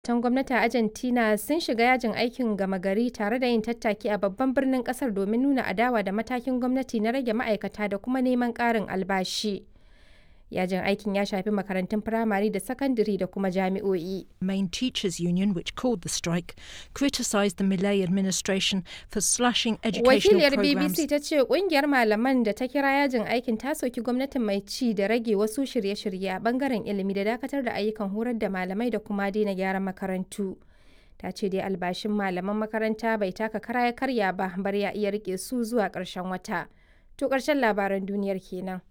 Ma'aikatan gwamnati a Argentina sun shiga yajin aikin gama gari tare da yin tattaki a babban birnin kasar domin nuna adawa da matakin gwamnati na rage ma'aikata da kuma neman ƙarin albashi. Yajin aikin ya shafi makarantun firamare da sakandare da kuma jami'o'i. main teachers union, which called the strike, criticised the Millet administration for slashing educational Wakiliyar programs. BBC ta ce kungiyar malaman da ta kira yajin aikin ta soki gwamnatin mai ci da rage wasu shirye-shirye a bangaren ilimi da dakatar da ayyukan horar da malamai da kuma daina gyaran makarantu. Ta ce dai albashin malaman makaranta bai taka kara ya karya ba bar ya iya rike su zuwa ƙarshen wata. To ƙarshen labaran duniyar kenan.